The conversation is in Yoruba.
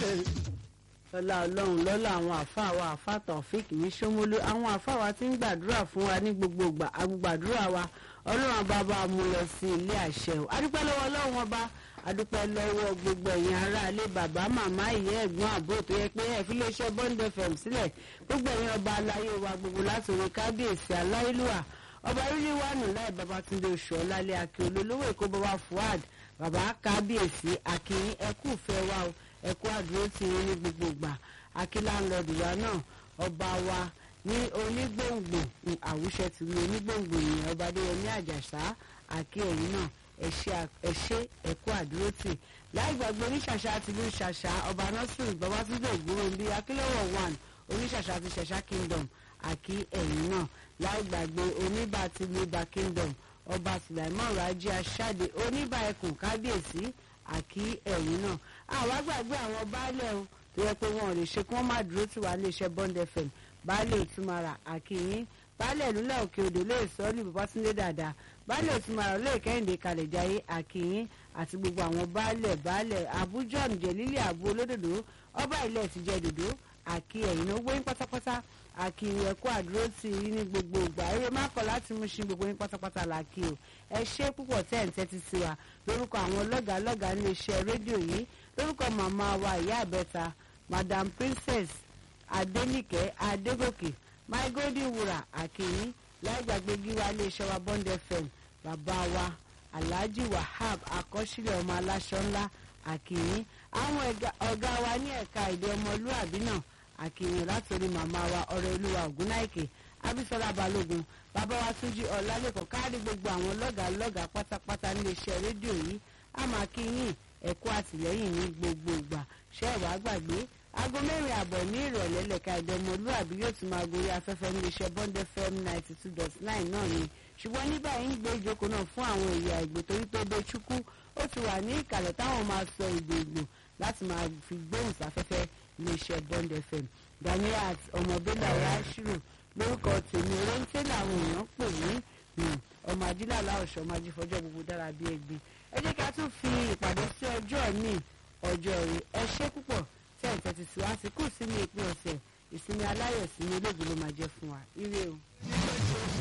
ọlá ọlọ́run lọ́lá àwọn àáfàá wa àáfàá Taofik ní Ṣómólú àwọn àáfàá wa ti ń gbàdúrà fún wa ní gbogbo ìgbà agbàdúrà wa ọlọ́run bàbá mú lọ sí ilé àṣẹ o adúpẹ́ lọ́wọ́ ọlọ́run ọba adúpẹ́ lọ́wọ́ gbogbo ẹ̀yin aráalé bàbá màmá ìyá ẹ̀gbọ́n àbúrò tó yẹ pé ẹ̀ fi léṣẹ́ Bond FM sílẹ̀ gbogbo ẹ̀yin ọba aláyé wa gbogbo láti orí kábíyèsí aláìlúwà ọba rírí wà nù láì Babátúndé oṣù ọ̀làlẹ̀ akíolú olówó èkó bàbá Fuad bàbá kábíyèsí akínyín ẹkú fẹ́ wa o ẹkú àdúró ti yín ní gbogbo ìgbà akíláńlọ́ọ̀dù wa náà ọba wa ní onígbòǹgbò àwùṣẹ ti ní onígbòǹgbò yìí ọba adéyẹmí àjàsá àkí ẹ̀yìn náà ẹ̀ṣẹ́ ẹ̀kú àdúró tì láì gbàgbé oníṣàṣà tìlú ṣàṣà ọba nọ́sùn babátúndé ògbóròǹbí akílọ́wọ̀ one oníṣàṣà ti ṣàṣà kingdom àkí ẹ̀yìn náà láì gbàgbé oníbà tìlú ibà kingdom ọba sùlẹ̀mọ́ rájí aṣáde oníbà ẹkùn kábíyèsí àkí ẹ̀yìn náà àwa gbàgbé àwọn baálẹ̀ o tó yẹ pé wọn ò lè ṣe kí wọ́n má dúró tì wá léṣẹ́ Bond FM baálé ìtumara àkìyín baálé ìlúlẹ̀ òkè odò lè sọ ọ́ ní Babátúndé dáadáa baálé ìtumara lè kẹ́hìndé kalẹ̀jáyé àkìyín àti gbogbo àwọn baálẹ̀ baálẹ̀ Abuja jẹ̀lílì àbú olódòdó ọba ilẹ̀ ti jẹ́ dòdó àkì ẹ̀yìn náà wọ́n pátápátá àkì ẹ̀kọ́ àdúró ti rí ní gbogbo ìgbà eré má kọ̀ láti mú sí gbogbo yín pátápátá làkì o ẹ ṣe púpọ̀ tẹ́ ẹ̀ ń tẹ́tí sí wa lórúkọ àwọn lọ́gàá lọ́gàá ní iṣẹ́ rédíò yìí lórúkọ màmá wa ìyá àbẹ́ta Madam Princess Adéníkẹ́ Adégòkè my golden wura àkìyín láìgbàgbé gíwá iléeṣẹ́ wa Bond FM bàbá wa Alhaji Wahab àkọsílẹ̀ ọmọ aláṣọ ńlá àkìyín àwọn ọ̀gá wa ní ẹ̀ka èdè ọmọlúàbí náà àkìyìn látòrí màmá wa ọ̀rẹ́ olúwa ògúnnáìkè abisola balógun bàbá wa túnjí ọlálẹ́kọ̀ọ́ káàdì gbogbo àwọn lọ́gàá lọ́gàá pátápátá níléeṣẹ́ rédíò yìí a máa kí yín ẹ̀kọ́ àtìlẹ́yìn ní gbogbo ìgbà ṣé ẹ̀ wá gbàgbé aago mẹ́rin àbọ̀ ní ìrọ̀lẹ́ lẹ́ka èdè ọmọlúàbí yóò tún máa gorí afẹ́fẹ́ níléeṣẹ́ Bond FM ninety two dot nine náà ni ṣùgbọ́n ní báyìí ń gbé ìjókòó náà fún àwọn èèyàn àìgbè torí tó dé chukwu ó ti wà ní ìkàlẹ̀ táwọn máa sọ èdè ìgbò láti máa fi gbóhùn sáfẹ́fẹ́ iléeṣẹ́ Bond FM Ganiat ọmọbílà yashiru lórúkọ tèmi oréńté làwọn èèyàn pè ní ọmọ ajílàlá ọ̀ṣọ́ ọmọ ajífọ́jọ́ gbogbo dára bí ẹgbẹ́ ẹ jẹ́ ká tún fi ìpàdé sí ọjọ́ ní ọjọ́ rẹ̀ ẹ ṣé púpọ̀ tí ẹ̀ ń tẹ́tí sí wá sí kù sí ní ìpín ọ̀sẹ̀ ìsinmi aláyọ̀ sí ní olóògbé ló máa jẹ́ fún wa ire o.